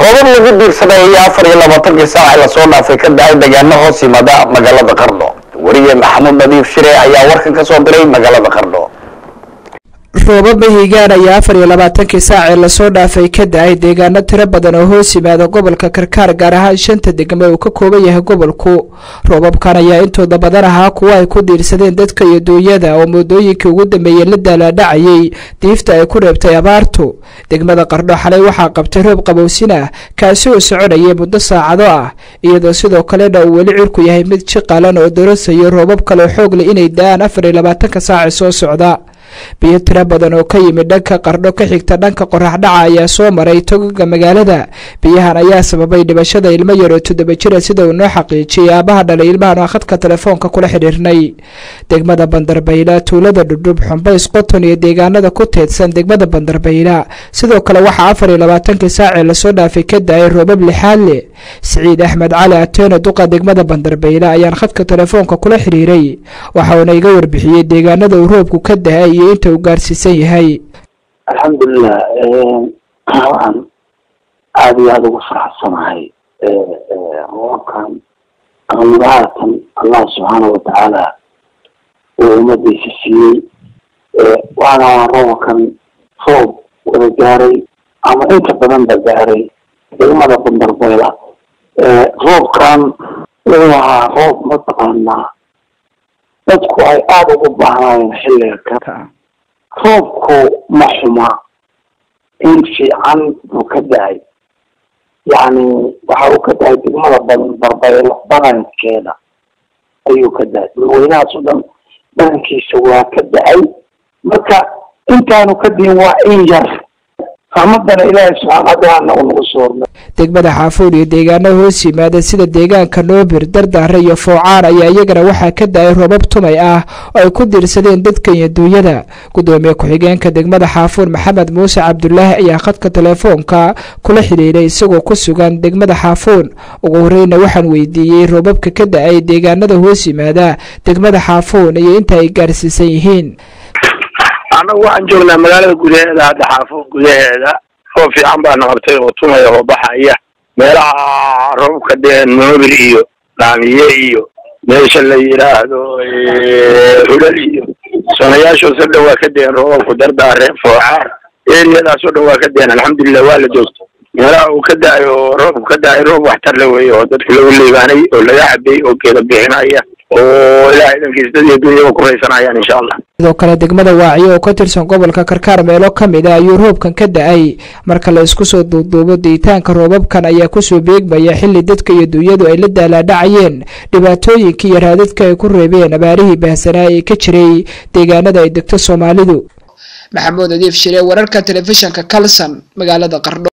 roobab lagu diirsaday ayaa afar iyo labaatankii saac lasoo dhaafay ka da-ay deegaano hoos yimaada magaalada qardho weriye maxamuud nadiif shire ayaa warkan ka soo diray magaalada qardho roobab mahigaan ayaa afar iyo labaatankii saacee lasoo dhaafay ka da-ay deegaano tiro badan oo hoos yimaada gobolka karkaar gaar ahaan shanta degmo uu ka kooban yahay gobolku roobabkan ayaa intooda badan ahaa kuwa ay ku diirsadeen dadka iyo duunyada oo muddooyinkii ugu dambeeyey la daalaadhacayay diifta ay ku reebtay abaartu degmada qardho xalay waxaa qabtay roob qabowsin ah kaasi oo soconayay muddo saacado ah iyadoo sidoo kalena uu weli cirku yahay mid jiqalan oo darasayo roobab kale xoog leh inay da-aan afar iyo labaatanka saace soo socda biyo tiro badan oo ka yimid dhanka qardho ka xigta dhanka qorax dhaca ayaa soo maray togaga magaalada biyahan ayaa sababay dhibashada ilmo yaroo toddoba jira sida uu noo xaqiijiyay aabaha dhalay ilmahan oo khadka telefoonka kula xidhiirnay degmada bandarbayla tuulada dhudhub xumbays qoton iyo deegaanada ku teedsan degmada bandarbayla sidoo kale waxaa afar iyo labaatankii saacee lasoo dhaafay ka da-ay roobab lixaad leh siciid axmed cali ateeno duqa degmada bandarbayla ayaan khadka telefoonka kula xidhiiray waxauna iga warbixiyey deegaanada uu roobku ka da-ay iyo inta uu gaarsiisan yahay alxamdulilah waxaan aada iyo aada ugu faraxsanahay roobkan amadahaatan allah subxaana watacaala uu ummadiisa siiyey waana roobkan roob wada gaaray ama inta badan ba gaaray degmada bandarbayla roobkan wuxuu ahaa roob mataqaanaa dadku ay aada ugu baahnaayeen xilliga ka roobku ma xuma in fiican buu ka da-ay yacni waxa uu ka da-ay degmada bandarbaylo badankeeda ayuu ka da-ay dadweynahaas o dhan badankiisa waa ka da-ay marka intaanu ka diin waa in yar raxmadana ilaahay subxaana watacaala uu nagu soo hormay degmada xaafuud iyo deegaano hoos yimaada sida deegaanka noobir dardaare iyo foocaan ayaa iyagana waxaa ka da-ay roobab tumay ah oo ay ku diirsadeen dadka iyo duunyada gudoomiye ku-xigeenka degmada xaafuud maxamed muuse cabdulaahi ayaa khadka telefoonka kula xidhiiray isagoo ku sugan degmada xaafuun ugu horeyna waxaan weydiiyey roobabka ka da-ay deegaanada hoos yimaada degmada xaafuun iyo inta ay gaarsiisan yihiin annagu waxaan joognaa magaalada gudaheeda hadda xaafuun gudaheeda roob fiican baana qabtay oo tumaya oo baxaya meelaha roobka dee noobir iyo dhaamiye iyo meesha la yidhaahdo hulal iyo sonayaashoo so dhan waa ka deen roobabku dardaare foocaar eriyadaas oo dhan waa ka deen alxamdulilah waa la joogto meelaha uu ka da-ay oo roobku ka da-ay roob waxtar la weeye oo dadka lagu liibaanay oo laga cabay oo geeda bixinaya oo ilaahay dhankiis dad iyo dunyaba ku raysanayaan insha allah sidoo kale degmada waaciyo oo ka tirsan gobolka karkaar meelo ka mid a ayuu roobkan ka da-ay marka la isku soo duuduubo diitaanka roobabkan ayaa kusoo beegmaya xilli dadka iyo duunyadu ay la daalaadhacayeen dhibaatooyinkii iyo raadadka ay ku reebeen abaarihii baahsanaa ee ka jiray deegaanada ay degto soomaalidu maxamuud adiif shire wararka telefishinka kalson magaalada qardho